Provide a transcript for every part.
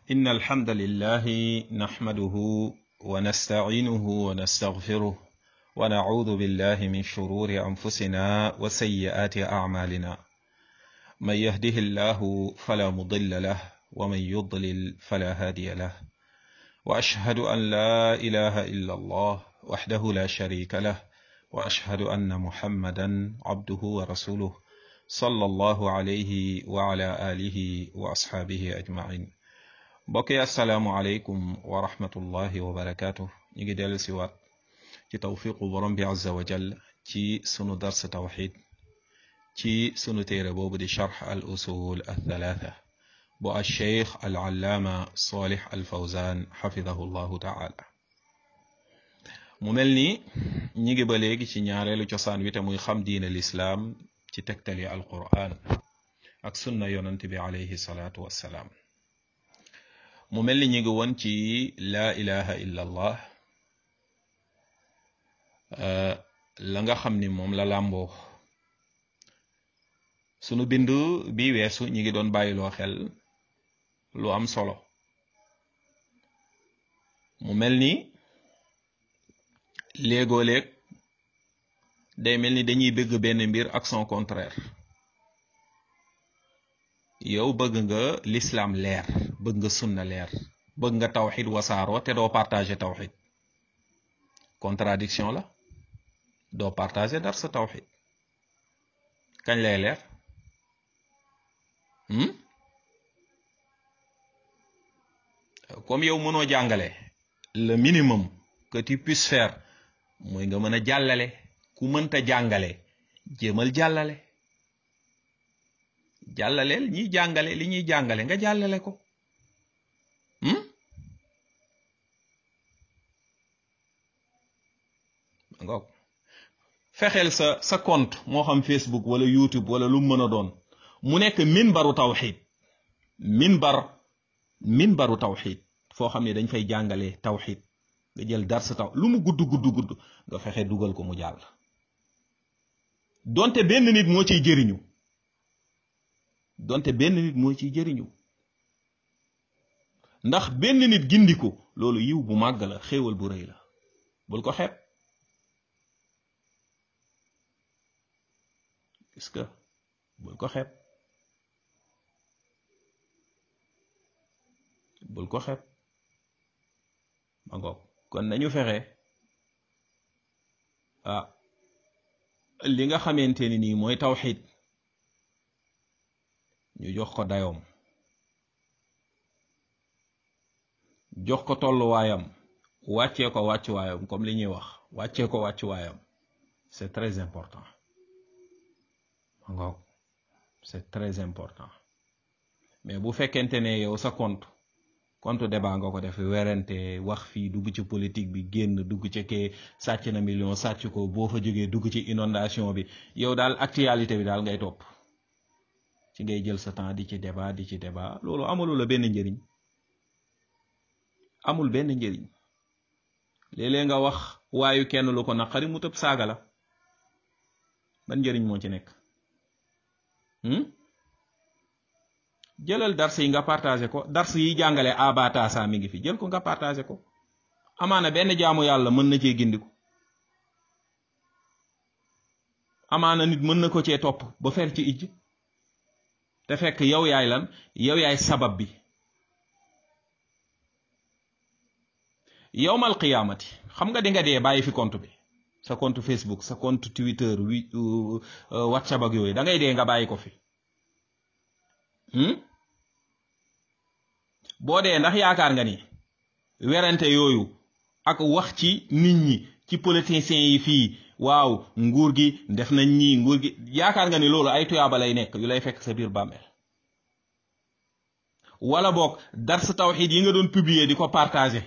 إن الحمد لله نحمده ونستعينه ونستغفره ونعوذ بالله من شرور أنفسنا وسيئات أعمالنا من يهده الله فلا مضل له ومن يضلل فلا هادي له وأشهد أن لا إله إلا الله وحده لا شريك له وأشهد أن محمدا عبده ورسوله صلى الله عليه وعلى آله وأصحابه أجمعين mbokki asalaamualeykum wa rahmatullahi wa barakaatu ñu ngi dellu si waat ci tawfiqu borom bi azza wa jall ci sunu dars tawxid ci sunu téere boobu di charx al usul al thalatha bu al cheikh al allaama salih al fawzan xafidahu llahu taala mu mel ni ñi ngi ba léegi ci ñaareelu cosaan wi te muy xam diine lislaam ci tegtali al quran ak sunna yonant bi alayhi salaatu wassalaam mu mel ni ñu ngi woon ci laa ilaha illa allah la nga xam ni moom la làmboo sunu bind bi weesu ñi ngi doon bàyyiloo xel lu am solo mu mel ni léegoo-léeg day mel ni dañuy bëgg benn mbir ak son contraire yow bëgg nga l'islam leer bëgg nga sunna leer bëgg nga tawxid wasaaroo te doo partager tawxid contradiction la doo partager dar sa tawxid kañ lay leer comme yow mënoo jàngale le minimum que tu puisses faire mooy nga mën a jàllale ku mënta jàngale jéemal jàllale jàllaleel ñiy jàngale li ñuy jàngale nga jàllale ko ngoog fexeel sa sa compte moo xam Facebook wala YouTube wala lu mën a doon mu nekk minbaru tawxid minbar minbaru tawxid foo xam ne dañ fay jàngale tawxid nga jël dar sa taw lu mu gudd gudd gudd nga fexe dugal ko mu jàll donte benn nit moo ciy jëriñu donte benn nit moo ciy jëriñu ndax benn nit gindiku loolu yiw bu màgg la xéewal bu rëy la bul ko xeeb gis nga bul ko xeeb bul ko xeeb ma ngoog kon nañu fexe ah li nga xamante ni nii mooy tawxid ñu jox ko dayoom jox ko tolluwaayam wàccee ko wàccuwaayam comme li ñuy wax wàccee ko wàccuwaayam c'est très important ngoog c'est très important mais bu fekkente ne yow sa compte compte débat nga ko def werante wax fii dugg ci politique bi génn dugg ci kee sàcc na million sàcc ko boo fa jógee dugg ci inondation bi yow daal actualité bi daal ngay topp ci ngay jël sa temps di ci débat di ci débat loolu amulu la benn njëriñ amul benn njëriñ léeg-léeg nga wax waayu kenn lu ko naqari mu tëb saaga la ban njëriñ moo ci nekk jëlal dars yi nga partagé ko dars yi jàngale abatasa mi ngi fi jël ko nga partagé ko amaana benn jaamu yàlla mën na cee gindiku amaana nit mën na ko cee topp ba fer ci ijj te fekk yow yaay lan yow yaay sabab bi yowmal qiyaamati xam nga di nga dee bàyyi fi compte bi sa compte Facebook sa compte Twitter wi WhatsApp ak yooyu da ngay dee nga bàyyi ko fi boo dee ndax yaakaar nga ni werante yooyu ak wax ci nit ñi ci politiciens yi fii waaw nguur gi def nañ ñii nguur gi yaakaar nga ni loolu ay tuyaaba lay nekk yu lay fekk sa biir bàmmeel wala boog dars tawxid yi nga doon publier di ko partager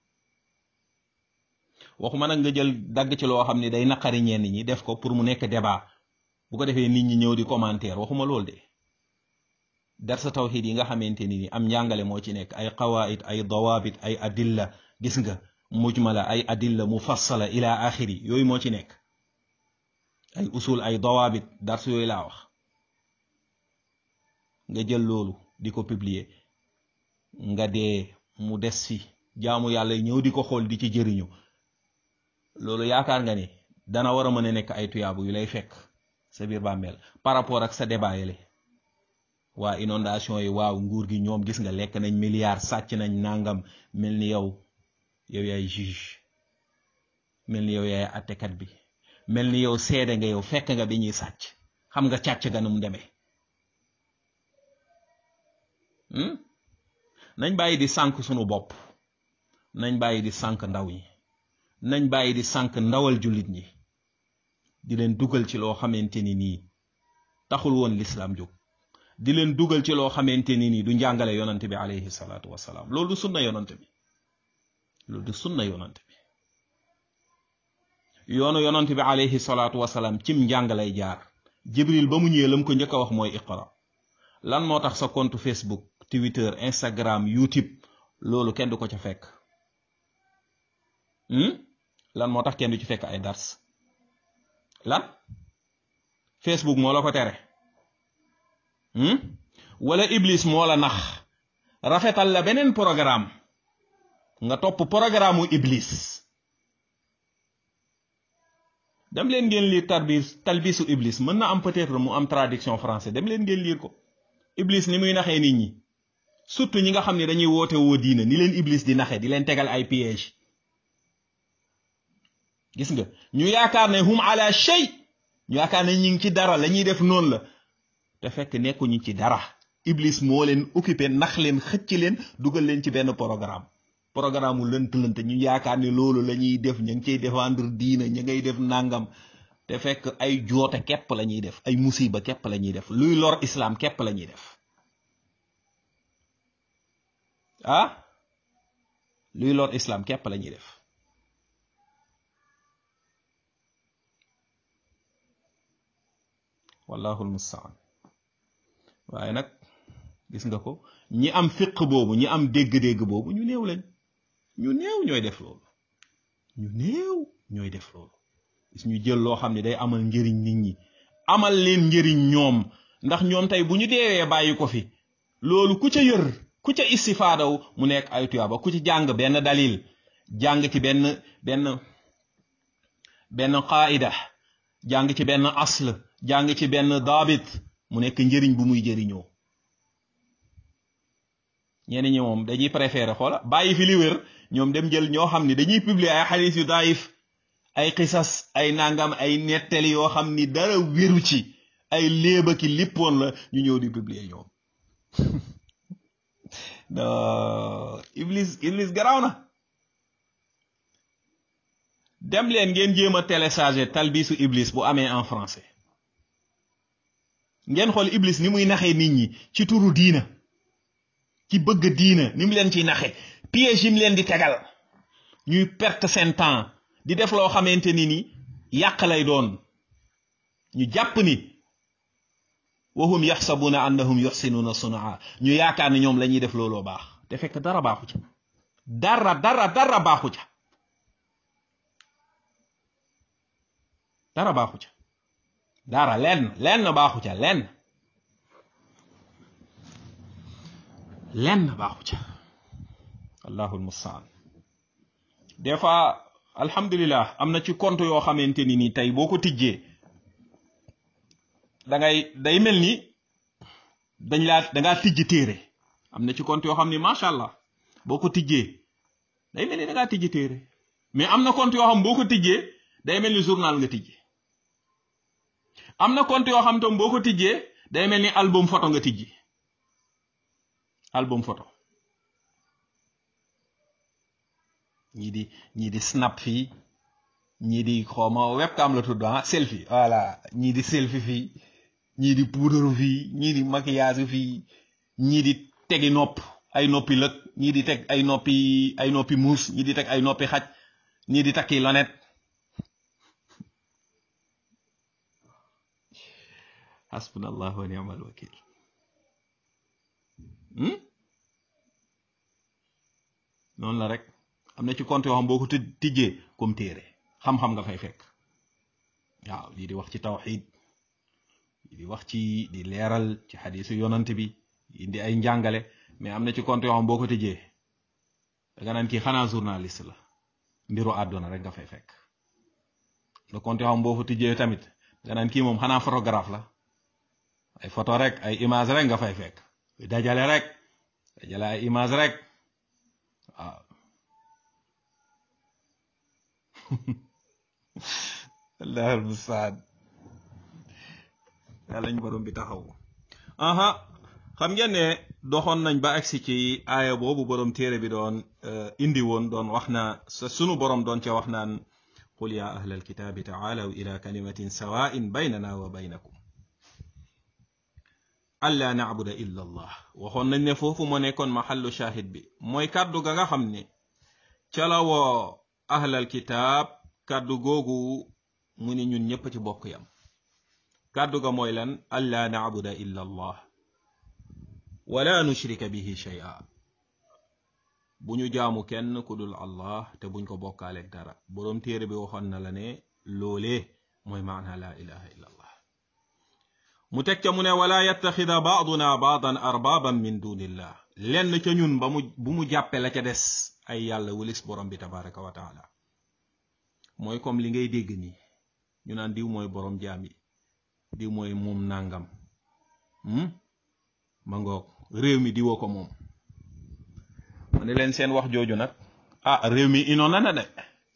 waxuma nag nga jël dagg ci loo xam ne day naqari ñenn ñi def ko pour mu nekk débat bu ko defee nit ñi ñëw di commentaire waxuma loolu de dars tawxid yi nga xamante ni am njàngale moo ci nekk ay qawaid ay dawabit ay adilla gis nga mujmala ay adilla mufassala ila axiri yooyu moo ci nekk ay usul ay dawaabit dars yooyu laa wax nga jël loolu di ko publier nga dee mu des fi jaamu yàlla ñëw di ko xool di ci jëriñu loolu yaakaar nga ni dana war a mën a nekk ay tuyaabu yu lay fekk sa biir bàmmeel par rapport ak sa débat yele waa inondation yi waaw nguur gi ñoom gis nga lekk nañ milliards sàcc nañ nangam mel ni yow yow yaay juge mel ni yow yaay attekat bi mel ni yow seede nga yow fekk nga bi ñuy sàcc xam nga càcc ga nu mu demee nañ bàyyi di sànk sunu bopp nañ bàyyi di sànk ndaw ñi nañ bàyyi di sànk ndawal jullit ñi di leen dugal ci loo xamante ni nii taxul woon lislaam jóg di leen dugal ci loo xamante ni nii du njàngale yonante bi alayhi salaatu wasalaam loolu du sunna yonante bi loolu du sunna yonante bi yoonu yonante bi alayhi salaatu wasalaam cim njàng lay jaar jibril ba mu ñëwee lam ko njëkk a wax mooy iqra lan moo tax sa compte facebook twitter instagram youtube loolu kenn du ko ca fekk lan moo tax kenn du ci fekk ay dars lan facebook moo la ko tere wala iblis moo la nax rafetal la beneen programme nga topp programme mu iblis dem leen ngeen lire tarbis talbisu iblis mën na am peut-être mu am traduction français dem leen ngeen lire ko iblis ni muy naxee nit ñi surtout ñi nga xam ne dañuy woote woo diina ni leen iblis di naxe di leen tegal ay piège gis nga ñu yaakaar ne hum ala shay ñu yaakaar ne ñi ngi ci dara la ñuy def noonu la te fekk nekkuñu ci dara iblis moo leen occupé nax leen xëcc leen dugal leen ci benn programme programme mu lënt lënt ñu yaakaar ne loolu la ñuy def ña ngi cay défendre diina ña ngay def nangam te fekk ay joote képp la ñuy def ay musiba képp la ñuy def luy lor islam képp la ñuy def ah luy lor islam képp la ñuy def wallahu almustaan waaye nag gis nga ko ñi am fiq boobu ñi am dégg-dégg boobu ñu néew lañ ñu néew ñooy def loolu ñu néew ñooy def loolu gis ñu jël loo xam ne day amal njëriñ nit ñi amal leen njëriñ ñoom ndax ñoom tey bu ñu deewee bàyyi ko fi loolu ku ca yër ku ca istifaadaw mu nekk ay tuyaaba ku ci jàng benn dalil jàng ci benn benn benn qaida jàng ci benn asl jàng ci benn daabit mu nekk njëriñ bu muy jëriñoo ñenn ñi moom dañuy préféré xoola bàyyi fi li wér ñoom dem jël ñoo xam ni dañuy publier ay xadis yu daif ay xisas ay nangam ay nettali yoo xam ni dara wéru ci ay léeba ki lippoon la ñu ñëw di publier ñoom iblis iblis garaaw na dem leen ngeen jéem a télécharger talbisu iblis bu amee en français ngeen xool iblis ni muy naxee nit ñi ci turu diina ci bëgg diina ni mu leen ciy naxe piège yi mu leen di tegal ñuy perte seen temps di def loo xamante ni ni yàq lay doon ñu jàpp ni wahum yaxsabuna annahum yuxsinuna sunaa ñu yaakaar ni ñoom la ñuy def looloo baax te fekk dara baaxu ca dara dara dara baaxu ca dara baaxu ca dara lenn lenn baaxu ca lenn lenn baaxu ca allahu almustaan des fois alhamdulilah am na ci compte yoo xamante ni nii tey boo ko tijjee da ngay day mel ni dañ laa dangaa tijj téere am na ci compte yoo xam ni macha allah boo ko tijjee day mel ni dangaa tijj téere mais am na compte yoo xam boo ko tijjee day mel ni journal nga tijjee am na compte yoo xam tam boo ko tijjee day mel ni album photo nga tijji album photo ñii di ñii di snap fii ñii di xawma webcam la tudd ah selfie voilà ñii di selfie fii ñii di puudaru fii ñii di maquillage fii ñii di tegi nopp ay noppi lëg ñii di teg ay noppi ay noppi muus ñii di teg ay noppi xaj ñii di takki lonet hasbunallah wa ni'mal wakil noonu la rek am na ci compte yoo xam boo ko tijjee comme téere xam-xam nga fay fekk waaw lii di wax ci tawxid lii di wax ci di leeral ci xadisu yonant bi indi ay njàngale mais am na ci compte yoo xam boo ko tijjee danga naan kii xanaa journaliste la mbiru àdduna rek nga fay fekk le compte yoo xam boo ko tijjee tamit danga naan kii moom xanaa photographe la ay photo rek ay image rek nga fay fekk dajale rek dajale ay image rek waaw allahul mustaan yàlla ñu borom bi taxaw aha xam ngeen ne doxoon nañ ba agsi ci aaya boobu borom téere bi doon indi woon doon wax na sa sunu borom doon ca wax naan qul ya ahla alkitaabi taalaw ila kalimatin sawain baynana wa baynakum alla nacbuda illa allah waxoon nañ ne foofu moo nekkoon maxallu shahid bi mooy kàddu ga nga xam ne ca la woo ahlal kitaab kàddu googu mu ni ñun ñëpp ci bokk yam kàddu ga mooy lan alla nacbuda illa allah wala nushrika bihi shay'a bu ñu jaamu kenn ku dul allah te buñ ko bokkaaleeg dara boroom téere bi waxoon na la ne loolee mooy maana la ilaha illa allah mu teg ca mu ne wala yattaxida baaduna baadan arbaaban min dunillah lenn ca ñun ba mu bu mu jàppe la ca des ay yàlla wulis borom bi tabaraka wa taala mooy comme li ngay dégg nii ñu naan diw mooy borom jaam yi diw mooy moom nàngam ma ngoog réew mi diwoo ko moom ma ne leen seen wax jooju nag ah réew mi inoon na na de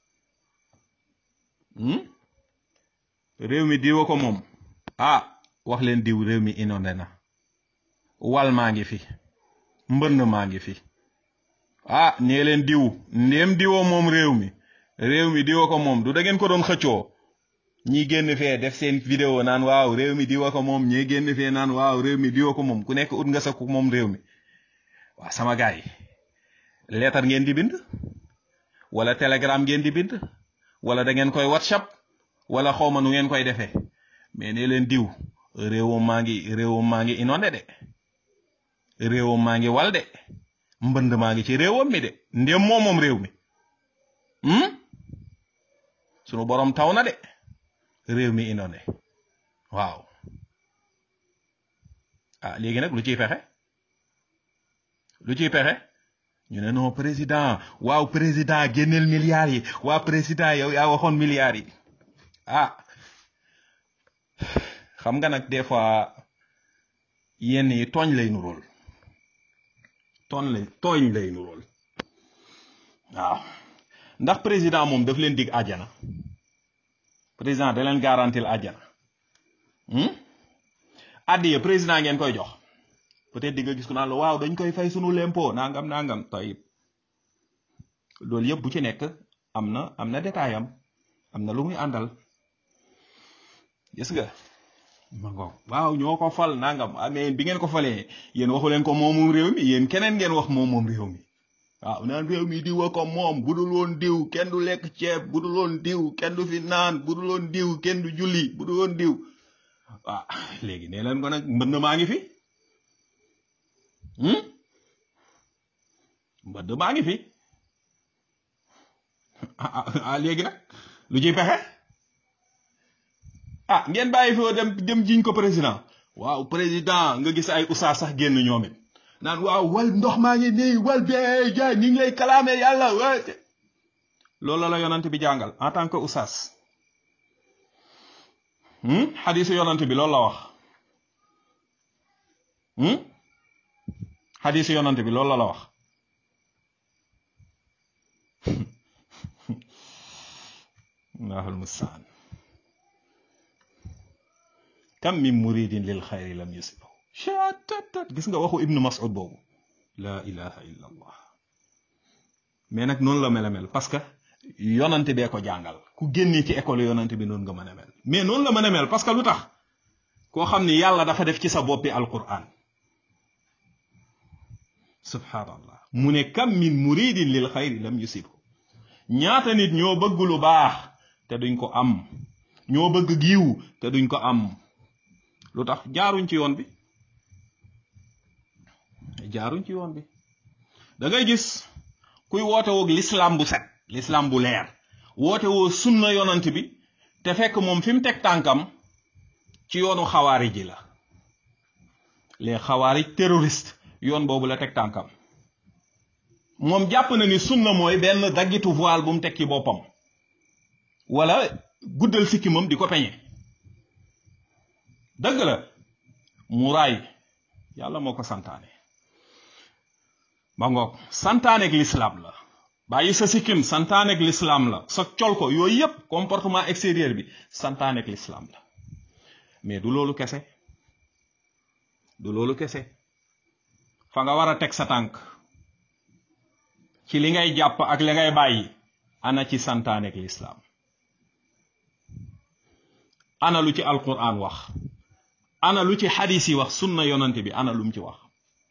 réew mi diwoo ko moom ah wax leen diw réew mi inondé na wal maa ngi fi mbënd maa ngi fi ah nee leen diw ndéem diwoo moom réew mi réew mi diwoo ko moom du da ngeen ko doon xëccoo ñi génn fee def seen vidéo naan waaw réew mi diwa ko moom ñi génn fee naan waaw réew mi diwa ko moom ku nekk ut nga sa ku moom réew mi waaw sama gaay yi leetar ngeen di bind wala telegram ngeen di bind wala da ngeen koy whatsapp wala xawma nu ngeen koy defee mais ne leen diw réewam maa ngi réewam maa ngi inondé de réewam maa ngi wal de mbënd maa ngi ci réewam mi de ndéem moom moom réew mi sunu borom taw na de réew mi inondé waaw ah léegi nag lu ciy pexe lu ciy pexe ñu ne non président waaw président génneel milliards yi waaw président yow yaa waxoon milliards yi ah xam nga nag des fois yenn yi tooñ lay nurool tooñ lay tooñ lay nurool waaw ndax président moom daf leen dig àjjana président da leen garantil àjjana addiye président ngeen koy jox peut-être di nga gis ku naan la waaw dañ koy fay sunu lempo nangam nangam tayib loolu yëpp bu ci nekk am na am na détail am am na lu muy àndal gis nga ma ngoog waaw ñoo ko fal nangam amee bi ngeen ko falee yéen waxu leen ko moom moom réew mi yéen keneen ngeen wax moom moom réew mi waaw naan réew mi diw ko moom bu dul woon diw kenn du lekk ceeb bu dul woon diw kenn du fi naan bu dul woon diw kenn du julli bu dul woon diw waaw léegi nee leen ko nag mbënd maa ngi fi mbënd maa ngi fi ah léegi nag lu ciy pexe ah ngeen bàyyi foo dem dem jiñ ko président waaw président nga gis ay usaa sax génn ñoom it naan waaw wal ndox maa ngi nii wal bee jaay ñu ngi lay kalaame yàlla waate loolu la yonant bi jàngal en tant que usaas xadisu yonant bi loolu la wax xadisu yonant bi loolu la la wax allahul mustaan kam min muridin lil xayri lam yusibu chattat gis nga waxu ibnu mas'ud boobu la ilaha illa allah mais nag noonu la mel a mel parce que yonante bee ko jàngal ku génnee ci école yonante bi noonu nga mën a mel mais noonu la mën a mel parce que lu tax koo xam ni yàlla dafa def ci sa boppi alquran subhanallah mu ne kam min muridin lil xayri lam yusibu ñaata nit ñoo bëgg lu baax te duñ ko am ñoo bëgg giiw te duñ ko am lu tax jaaruñ ci yoon bi jaaruñ ci yoon bi da ngay gis kuy woote woog l'islam bu set l'islam bu leer woote woo sunna yonant bi te fekk moom fi mu teg tànkam ci yoonu xawaari ji la les xawaari terroristes yoon boobu la teg tànkam moom jàpp na ni sunna mooy benn daggitu voile bu mu teg ci boppam wala guddal sikkimam di ko peñe dëgg la muraay yàlla moo ko santaane ba ngoog santaaneeg lislaam la bàyyi sa sikkim santaaneeg lislaam la sa col ko yooyu yépp comportement extérieur bi santaaneeg lislaam la mais du loolu kese du loolu kese fa nga war a teg sa tànk ci li ngay jàpp ak li ngay bàyyi ana ci santaaneeg lislaam ana lu ci alquran wax ana lu ci xadis yi wax sunna yonante bi ana lum ci wax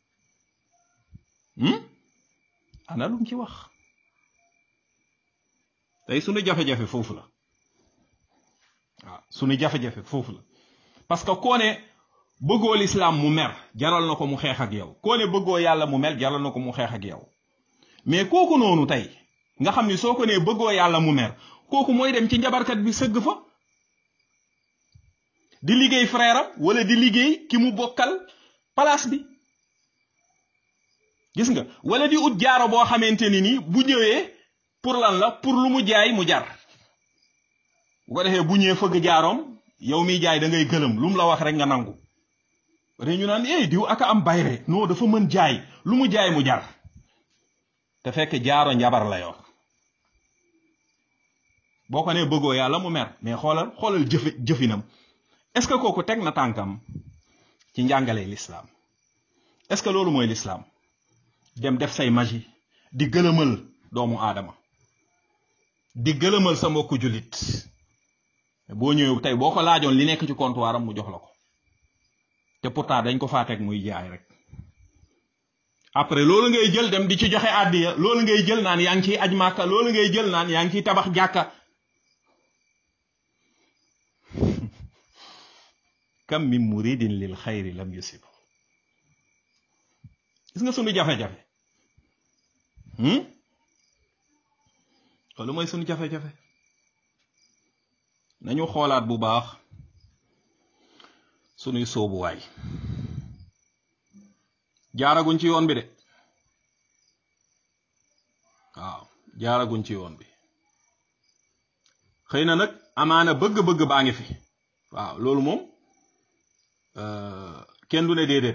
ana lum ci wax tey sunu jafe-jafe foofu la waaw sunu jafe-jafe foofu la parce que koo ne bëggoo lislaam mu mer jaral na ko mu xeex ak yow koo ne bëggoo yàlla mu mer jaral na ko mu xeex ak yow mais kooku noonu tey nga xam ni soo ko nee bëggoo yàlla mu mer kooku mooy dem ci njabarkat bi sëgg fa di liggéey frère am wala di liggéey ki mu bokkal place bi gis nga wala di ut jaaro boo xamante ni nii bu ñëwee pour lan la pour lu mu jaay mu jar bu ko defee bu ñëwee fëgg jaaroom yow miy jaay da ngay gëlëm lu mu la wax rek nga nangu re ñu naan eh diw aka am bayre non dafa mën jaay lu mu jaay mu jar te fekk jaaro njabar la yor boo ko nee bëggoo yàlla mu mer mais xoolal xoolal jëfi jëfinam est-ce que kooku teg na tànkam ci njàngale lislaam est-ce que loolu mooy lislaam dem def say magie di gëlëmal doomu aadama di gëlëmal sa mbokku jullit boo ñëwee tey boo ko laajoon li nekk ci comptoir am mu jox la ko te pourtant dañ ko faa teg muy jaay rek après loolu ngay jël dem di ci joxe àddiya loolu ngay jël naan yaa ngi ciy aj màkka loolu ngay jël naan yaa ngi ciy tabax jàkka kam min muridin lil xayri lam yusib gis nga sunu jafe-jafe loolu mooy sunu jafe-jafe nañu xoolaat bu baax sunuy soobuwaay jaaraguñ ci yoon bi de waaw jaaraguñ ci yoon bi xëy na nag amaana bëgg-bëgg baa ngi fi waaw loolu moom kenn du ne déedéet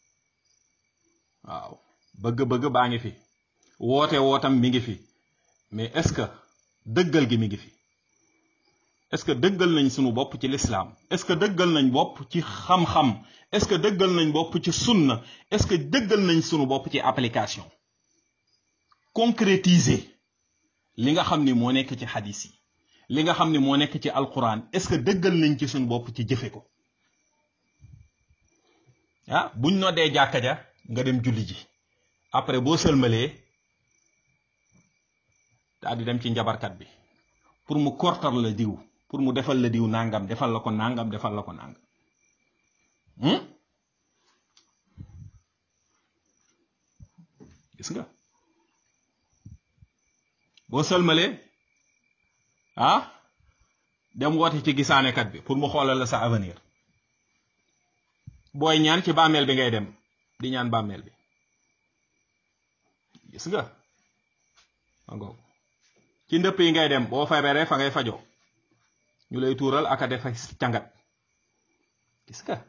waaw bëgg-bëgg baa ngi fi woote wootam mi ngi fi mais est-ce que dëggal gi mi ngi fi est-ce que dëggal nañ sunu bopp ci lislaam est-ce que dëggal nañ bopp ci xam-xam est-ce que dëggal nañ bopp ci sunna est-ce que dëggal nañ sunu bopp ci application concrétiser li nga xam ni moo nekk ci xadis yi li nga xam ni moo nekk ci alquran est-ce que dëggal nañ ci sunu bopp ci jëfe ko ah buñ noddee jàkka ja nga dem julli ji après boo sëlmalee daal di dem ci njabarkat bi pour mu kortar la diw pour mu defal la diw nangam defal la ko nangam defal la ko nangam gis nga boo sëlmalee ah dem woote ci gisaanekat bi pour mu xoolal la sa avenir booy ñaan ci bàmmeel bi ngay dem di ñaan bàmmeel bi gis nga angoo ci ndëpp yi ngay dem boo feebaree fa ngay fajoo ñu lay tuural aka defa cangat gis nga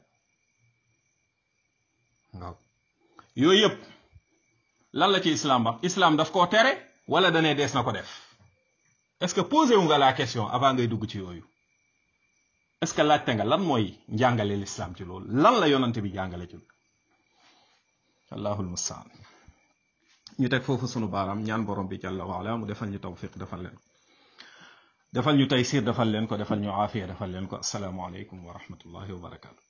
waaw yooyu yëpp lan la ci islam wax islam daf koo tere wala danee dees na ko def est-ce que posé wu nga la question avant ngay dugg ci yooyu est-ce que laajte nga lan mooy njàngale l'islam ci loolu lan la yonante bi jàngale ci loolu allahul mustaan ñu teg foofu sunu baaraam ñaan borom bi jàlla waala mu defal ñu tawfiq defal leen ko defal ñu taysir defal leen ko defal ñu aafiya defal leen ko asalaamu aleykum wa rahmatullahi wa barakaatu